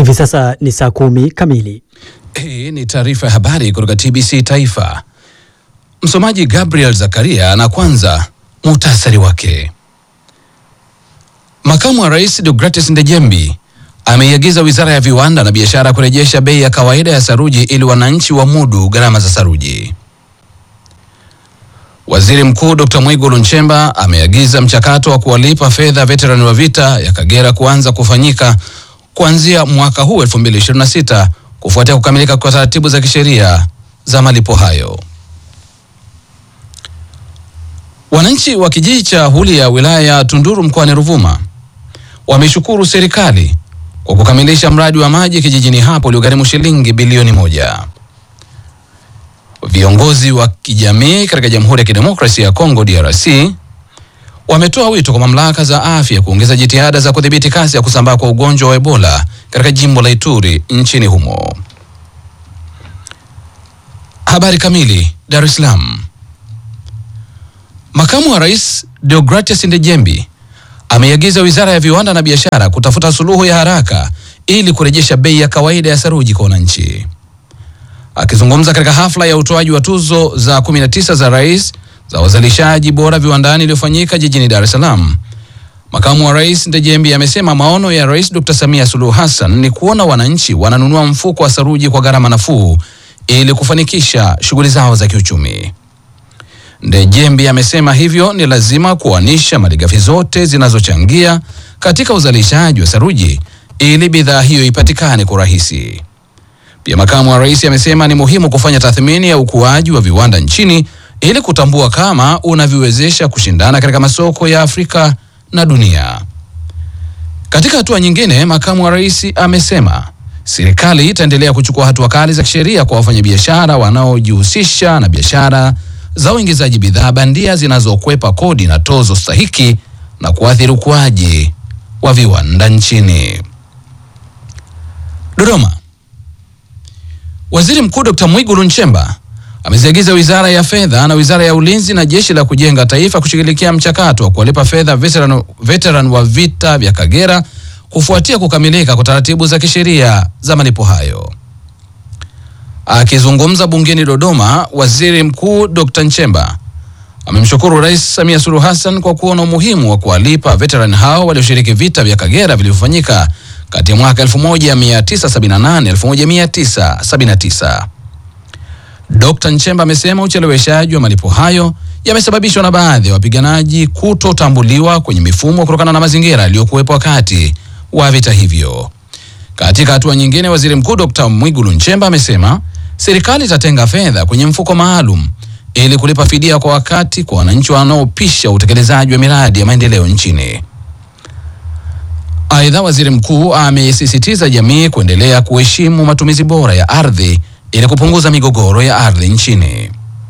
Hivi sasa ni saa kumi kamili. Hii ni taarifa ya habari kutoka TBC Taifa. Msomaji Gabriel Zakaria, na kwanza muhtasari wake. Makamu wa Rais Deogratis Ndejembi ameiagiza Wizara ya Viwanda na Biashara kurejesha bei ya kawaida ya saruji ili wananchi wamudu gharama za saruji. Waziri Mkuu Dr. Mwigulu Nchemba ameagiza mchakato wa kuwalipa fedha veterani wa vita ya Kagera kuanza kufanyika kuanzia mwaka huu 2026 kufuatia kukamilika kwa taratibu za kisheria za malipo hayo. Wananchi wa kijiji cha Hulia wilaya ya Tunduru mkoani Ruvuma wameshukuru serikali kwa kukamilisha mradi wa maji kijijini hapo uliogharimu shilingi bilioni moja. Viongozi wa kijamii katika Jamhuri ya Kidemokrasia ya Kongo DRC wametoa wito kwa mamlaka za afya kuongeza jitihada za kudhibiti kasi ya kusambaa kwa ugonjwa wa Ebola katika jimbo la Ituri nchini humo. Habari kamili. Dar es Salaam. Makamu wa Rais Deogratias Ndejembi ameiagiza Wizara ya Viwanda na Biashara kutafuta suluhu ya haraka ili kurejesha bei ya kawaida ya saruji kwa wananchi. Akizungumza katika hafla ya utoaji wa tuzo za 19 za rais za wazalishaji bora viwandani iliyofanyika jijini Dar es Salaam, makamu wa rais Ndejembi amesema maono ya Rais Dr. Samia Suluhu Hassan ni kuona wananchi wananunua mfuko wa saruji kwa gharama nafuu ili kufanikisha shughuli zao za kiuchumi. Ndejembi amesema hivyo ni lazima kuanisha malighafi zote zinazochangia katika uzalishaji wa saruji ili bidhaa hiyo ipatikane kwa urahisi. Pia makamu wa rais amesema ni muhimu kufanya tathmini ya ukuaji wa viwanda nchini ili kutambua kama unaviwezesha kushindana katika masoko ya Afrika na dunia. Katika hatua nyingine, makamu wa rais amesema serikali itaendelea kuchukua hatua kali za kisheria kwa wafanyabiashara wanaojihusisha na biashara za uingizaji bidhaa bandia zinazokwepa kodi na tozo stahiki na kuathiri ukuaji wa viwanda nchini. Dodoma. Waziri Mkuu Dr. Mwigulu Nchemba ameziagiza Wizara ya Fedha na Wizara ya Ulinzi na Jeshi la Kujenga Taifa kushughulikia mchakato wa kuwalipa fedha veteran, veteran wa vita vya Kagera kufuatia kukamilika kwa taratibu za kisheria za malipo hayo. Akizungumza bungeni Dodoma, Waziri Mkuu Dr. Nchemba amemshukuru Rais Samia Suluhu Hassan kwa kuona umuhimu wa kuwalipa veteran hao walioshiriki vita vya Kagera vilivyofanyika kati ya mwaka 1978 1979. Dr. Nchemba amesema ucheleweshaji wa malipo hayo yamesababishwa na baadhi ya wapiganaji kutotambuliwa kwenye mifumo kutokana na mazingira yaliyokuwepo wakati wa vita hivyo. Katika hatua nyingine, Waziri Mkuu Dr. Mwigulu Nchemba amesema serikali itatenga fedha kwenye mfuko maalum ili kulipa fidia kwa wakati kwa wananchi wanaopisha utekelezaji wa miradi ya maendeleo nchini. Aidha, waziri mkuu amesisitiza jamii kuendelea kuheshimu matumizi bora ya ardhi ili kupunguza migogoro ya ardhi nchini.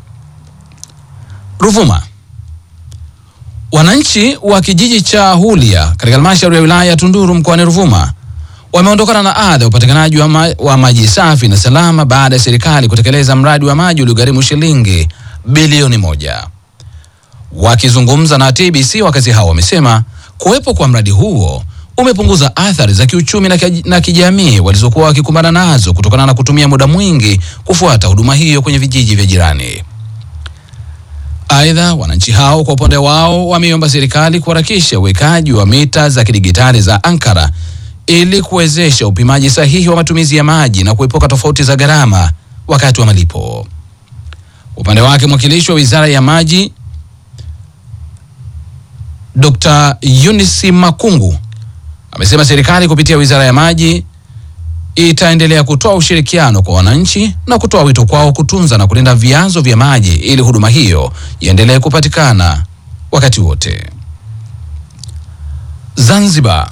Ruvuma. Wananchi wa kijiji cha Hulia katika halmashauri ya wilaya ya Tunduru mkoani Ruvuma wameondokana na adha ya upatikanaji wa, ma wa maji safi na salama baada ya serikali kutekeleza mradi wa maji uliogharimu shilingi bilioni moja. Wakizungumza na TBC, wakazi hao wamesema kuwepo kwa mradi huo umepunguza athari za kiuchumi na, kij na kijamii walizokuwa wakikumbana nazo kutokana na kutumia muda mwingi kufuata huduma hiyo kwenye vijiji vya jirani. Aidha, wananchi hao kwa upande wao wameomba serikali kuharakisha uwekaji wa mita za kidigitali za ankara ili kuwezesha upimaji sahihi wa matumizi ya maji na kuepuka tofauti za gharama wakati wa malipo. Upande wake mwakilishi wa Wizara ya Maji Dr. Eunice Makungu amesema serikali kupitia Wizara ya Maji itaendelea kutoa ushirikiano kwa wananchi na kutoa wito kwao kutunza na kulinda vyanzo vya maji ili huduma hiyo iendelee kupatikana wakati wote. Zanzibar.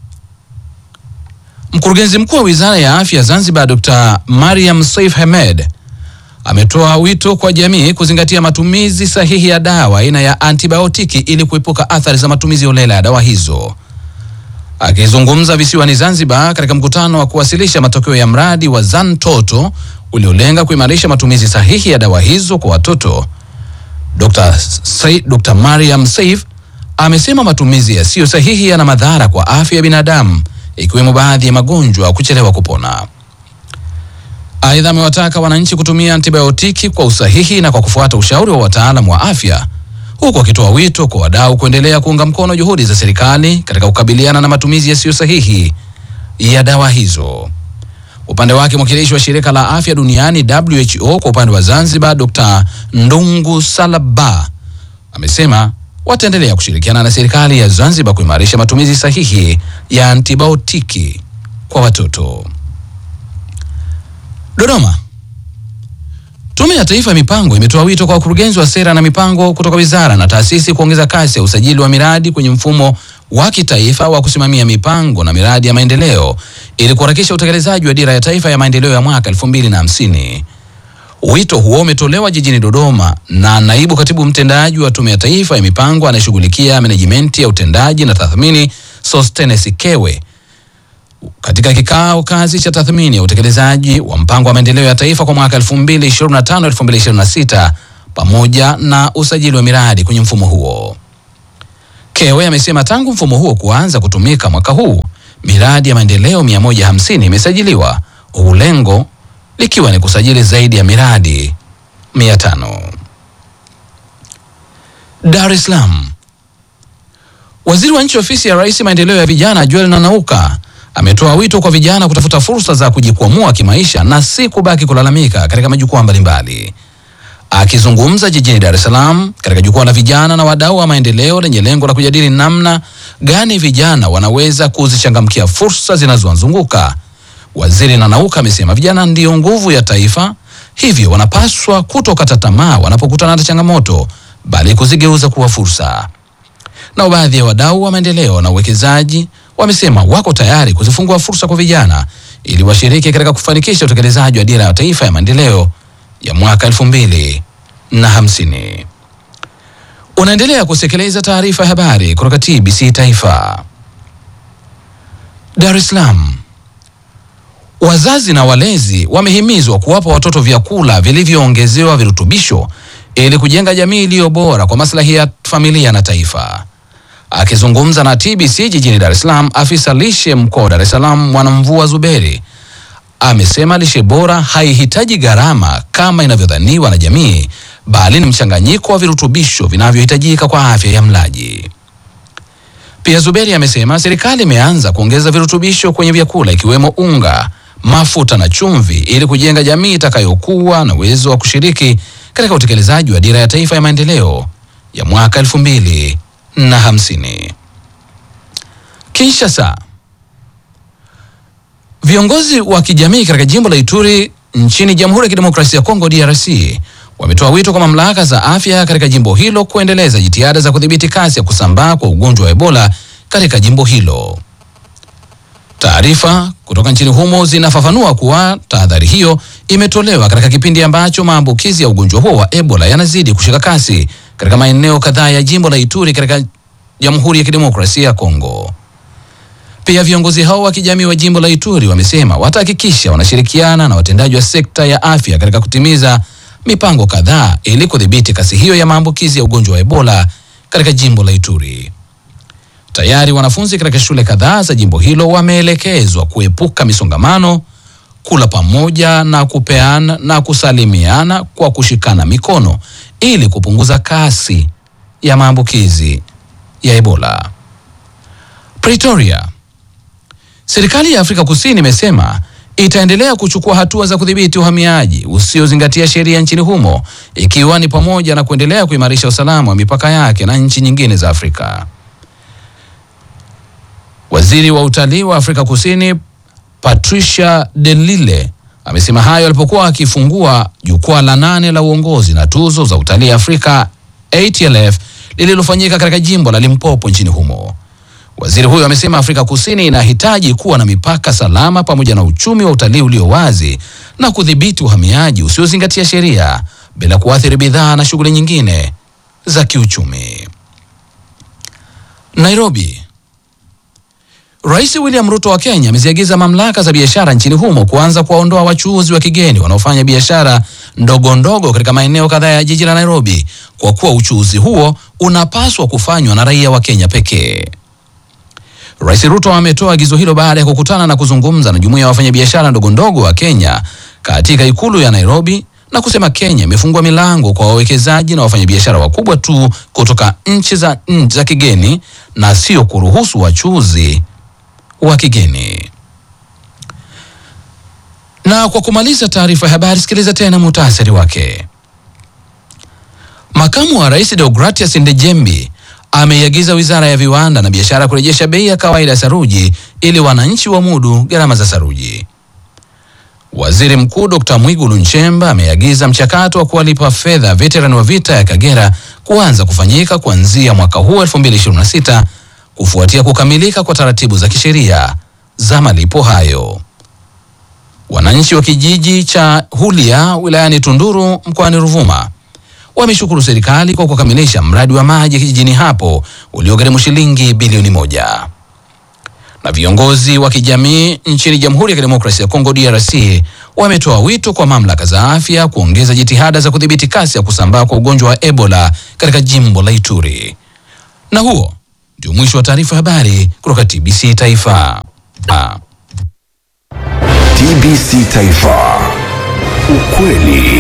Mkurugenzi mkuu wa Wizara ya Afya Zanzibar Dr. Mariam Saif Hamed ametoa wito kwa jamii kuzingatia matumizi sahihi ya dawa aina ya antibiotiki ili kuepuka athari za matumizi holela ya dawa hizo. Akizungumza visiwani Zanzibar katika mkutano wa kuwasilisha matokeo ya mradi wa Zantoto uliolenga kuimarisha matumizi sahihi ya dawa hizo kwa watoto, Dr. Sai, Dr. Mariam Saif amesema matumizi yasiyo sahihi yana madhara kwa afya ya binadamu ikiwemo baadhi ya magonjwa kuchelewa kupona. Aidha, amewataka wananchi kutumia antibiotiki kwa usahihi na kwa kufuata ushauri wa wataalamu wa afya, huku akitoa wito kwa wadau kuendelea kuunga mkono juhudi za serikali katika kukabiliana na matumizi yasiyo sahihi ya dawa hizo. Upande wake mwakilishi wa shirika la afya duniani WHO kwa upande wa Zanzibar, Dr. Ndungu Salaba amesema wataendelea kushirikiana na serikali ya Zanzibar kuimarisha matumizi sahihi ya antibiotiki kwa watoto. Dodoma. Tume ya Taifa ya Mipango imetoa wito kwa wakurugenzi wa sera na mipango kutoka wizara na taasisi kuongeza kasi ya usajili wa miradi kwenye mfumo wa kitaifa wa kusimamia mipango na miradi ya maendeleo ili kuharakisha utekelezaji wa dira ya taifa ya maendeleo ya mwaka 2050. Wito huo umetolewa jijini Dodoma na naibu katibu mtendaji wa Tume ya Taifa ya Mipango anayeshughulikia menejimenti ya utendaji na tathmini Sostenes Kewe katika kikao kazi cha tathmini ya utekelezaji wa mpango wa maendeleo ya taifa kwa mwaka 2025-2026 pamoja na usajili wa miradi kwenye mfumo huo. Kewe amesema tangu mfumo huo kuanza kutumika mwaka huu miradi ya maendeleo 150 imesajiliwa huku lengo likiwa ni kusajili zaidi ya miradi 500. Dar es Salaam. Waziri wa nchi ofisi ya Rais maendeleo ya vijana Joel Nanauka ametoa wito kwa vijana kutafuta fursa za kujikwamua kimaisha na si kubaki kulalamika katika majukwaa mbalimbali. Akizungumza jijini Dar es Salaam katika jukwaa la vijana na wadau wa maendeleo lenye lengo la kujadili namna gani vijana wanaweza kuzichangamkia fursa zinazowazunguka, Waziri Nanauka amesema vijana ndiyo nguvu ya taifa, hivyo wanapaswa kutokata tamaa wanapokutana na changamoto, bali kuzigeuza kuwa fursa. Na baadhi ya wadau wa maendeleo na uwekezaji wamesema wako tayari kuzifungua fursa kwa vijana ili washiriki katika kufanikisha utekelezaji wa dira ya taifa ya maendeleo ya mwaka elfu mbili na hamsini. Unaendelea kusikiliza taarifa ya habari kutoka TBC Taifa. Dar es Salaam. Wazazi na walezi wamehimizwa kuwapa watoto vyakula vilivyoongezewa virutubisho ili kujenga jamii iliyo bora kwa maslahi ya familia na taifa. Akizungumza na TBC jijini Dar es Salaam, afisa lishe mkoa wa Dar es Salaam Mwanamvua Zuberi amesema lishe bora haihitaji gharama kama inavyodhaniwa na jamii, bali ni mchanganyiko wa virutubisho vinavyohitajika kwa afya ya mlaji. Pia Zuberi amesema serikali imeanza kuongeza virutubisho kwenye vyakula ikiwemo unga, mafuta na chumvi ili kujenga jamii itakayokuwa na uwezo wa kushiriki katika utekelezaji wa dira ya taifa ya maendeleo ya mwaka elfu mbili na hamsini. Kinshasa. Viongozi wa kijamii katika jimbo la Ituri nchini Jamhuri ya Kidemokrasia ya Kongo DRC wametoa wito kwa mamlaka za afya katika jimbo hilo kuendeleza jitihada za kudhibiti kasi ya kusambaa kwa ugonjwa wa Ebola katika jimbo hilo. Taarifa kutoka nchini humo zinafafanua kuwa tahadhari hiyo imetolewa katika kipindi ambacho maambukizi ya ugonjwa huo wa Ebola yanazidi kushika kasi katika maeneo kadhaa ya jimbo la Ituri katika Jamhuri ya Kidemokrasia ya Kongo. Pia viongozi hao wa kijamii wa jimbo la Ituri wamesema watahakikisha wanashirikiana na watendaji wa sekta ya afya katika kutimiza mipango kadhaa ili kudhibiti kasi hiyo ya maambukizi ya ugonjwa wa Ebola katika jimbo la Ituri. Tayari wanafunzi katika shule kadhaa za jimbo hilo wameelekezwa kuepuka misongamano, kula pamoja na kupeana na kusalimiana kwa kushikana mikono ili kupunguza kasi ya maambukizi ya Ebola. Pretoria. Serikali ya Afrika Kusini imesema itaendelea kuchukua hatua za kudhibiti uhamiaji usiozingatia sheria nchini humo ikiwa ni pamoja na kuendelea kuimarisha usalama wa mipaka yake na nchi nyingine za Afrika. Waziri wa utalii wa Afrika Kusini Patricia de Lille amesema hayo alipokuwa akifungua jukwaa la nane la uongozi na tuzo za utalii Afrika ATLF lililofanyika katika jimbo la Limpopo nchini humo. Waziri huyo amesema Afrika Kusini inahitaji kuwa na mipaka salama pamoja na uchumi wa utalii ulio wazi na kudhibiti uhamiaji usiozingatia sheria bila kuathiri bidhaa na shughuli nyingine za kiuchumi. Nairobi. Rais William Ruto wa Kenya ameziagiza mamlaka za biashara nchini humo kuanza kuwaondoa wachuuzi wa kigeni wanaofanya biashara ndogo ndogo katika maeneo kadhaa ya jiji la Nairobi kwa kuwa uchuuzi huo unapaswa kufanywa na raia wa Kenya pekee. Rais Ruto ametoa agizo hilo baada ya kukutana na kuzungumza na jumuiya ya wafanyabiashara ndogo ndogo wa Kenya katika ikulu ya Nairobi na kusema Kenya imefungua milango kwa wawekezaji na wafanyabiashara wakubwa tu kutoka nchi za, nchi za kigeni na sio kuruhusu wachuuzi wa kigeni. Na kwa kumaliza taarifa ya habari, sikiliza tena muhtasari wake. Makamu wa Rais Deogratias Ndejembi ameiagiza Wizara ya Viwanda na Biashara kurejesha bei ya kawaida ya saruji ili wananchi wamudu gharama za saruji. Waziri Mkuu Dr. Mwigulu Nchemba ameagiza mchakato wa kuwalipa fedha veterani wa vita ya Kagera kuanza kufanyika kuanzia mwaka huu 2026 kufuatia kukamilika kwa taratibu za kisheria za malipo hayo. Wananchi wa kijiji cha Hulia wilayani Tunduru mkoani Ruvuma wameshukuru serikali kwa kukamilisha mradi wa maji kijijini hapo uliogharimu shilingi bilioni moja. Na viongozi wa kijamii nchini Jamhuri ya Kidemokrasia ya Kongo DRC wametoa wito kwa mamlaka za afya kuongeza jitihada za kudhibiti kasi ya kusambaa kwa ugonjwa wa Ebola katika jimbo la Ituri. Na huo ndio mwisho wa taarifa ya habari kutoka TBC Taifa. Ah. TBC Taifa. Ukweli